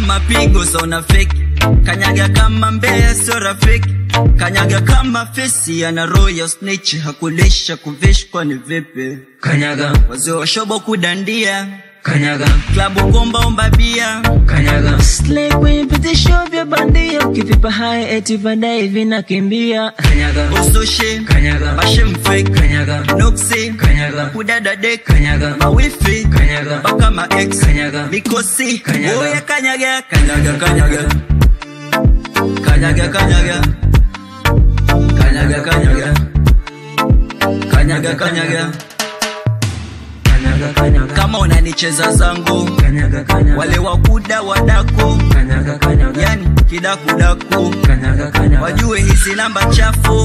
mapigo sauna feki kanyaga kama mbea sio rafiki kanyaga kama fesi ana roho snitch hakulisha kuvishwa ni vipi kanyaga wazee wa shobo kudandia kanyaga klabu komba omba bia kanyaga Slay kwenye vitisho vya bandia ukivipa hai eti baadaye vinakimbia kanyaga usushi kanyaga mashem fake kanyaga nuksi kanyaga kudada dek kanyaga mawifi kanyaga mpaka ma ex kanyaga mikosi Kanyaga. oya kanyaga kanyaga kanyaga kanyaga kanyaga kanyaga kanyaga kanyaga kanyaga kanyaga kanyaga kama unanicheza zangu kanyaga kanyaga wale wakuda wadako kanyaga kanyaga yani kidakudaku kanyaga kanyaga wajue hizi namba chafu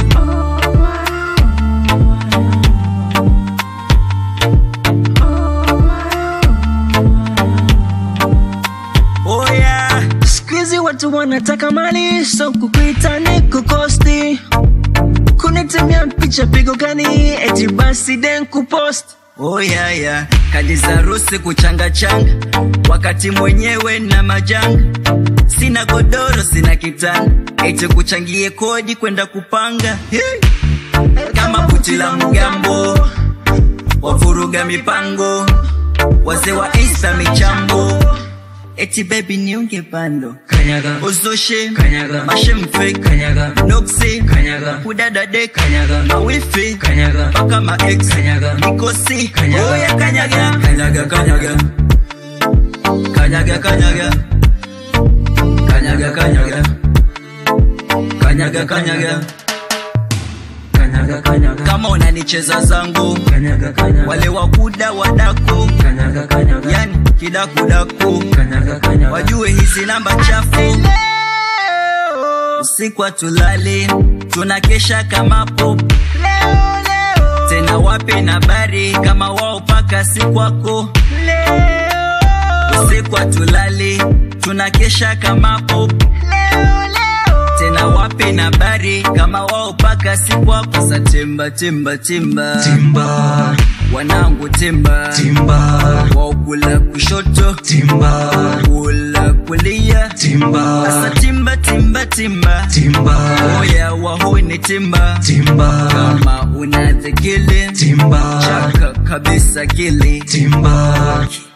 oh yeah. Squeezy watu wanataka mali so kukuita ni kukosti kunitumia picha pigo gani eti basi den kupost Oh yeah, yeah. Kadi za rusi kuchanga changa wakati mwenyewe na majanga sina godoro sina kitanda eti kuchangie kodi kwenda kupanga hey. kama puti la mgambo wavuruga mipango wazee wa insta michambo eti baby niunge bando kanyaga uzushi Kanyaga. mashemfek kanyaga noksi kanyaga kudada dek kanyaga mawifi kanyaga mpaka ma ex kanyaga mikosi Kanyaga. oya kanyaga kanyaga kanyaga kanyaga kanyaga kanyaga kanyaga kanyaga kanyaga kanyaga kanyaga kama unanicheza zangu kanyaga kanyaga wale wakuda wadaku kanyaga kanyaga yani kidakudaku kanyaga kanyaga wajue hizi namba chafu usiku hatulali tunakesha kama pop tena wape na bari kama wao paka si kwako usiku hatulali tunakesha kama pop tena wape na bari kama wao paka si kwako sa timba timba timba timba wanangu timba timba waukula kushoto timba kula kulia timba Asa timba timba timba timba oya wahuni timba timba kama una dhikili timba chaka kabisa kili timba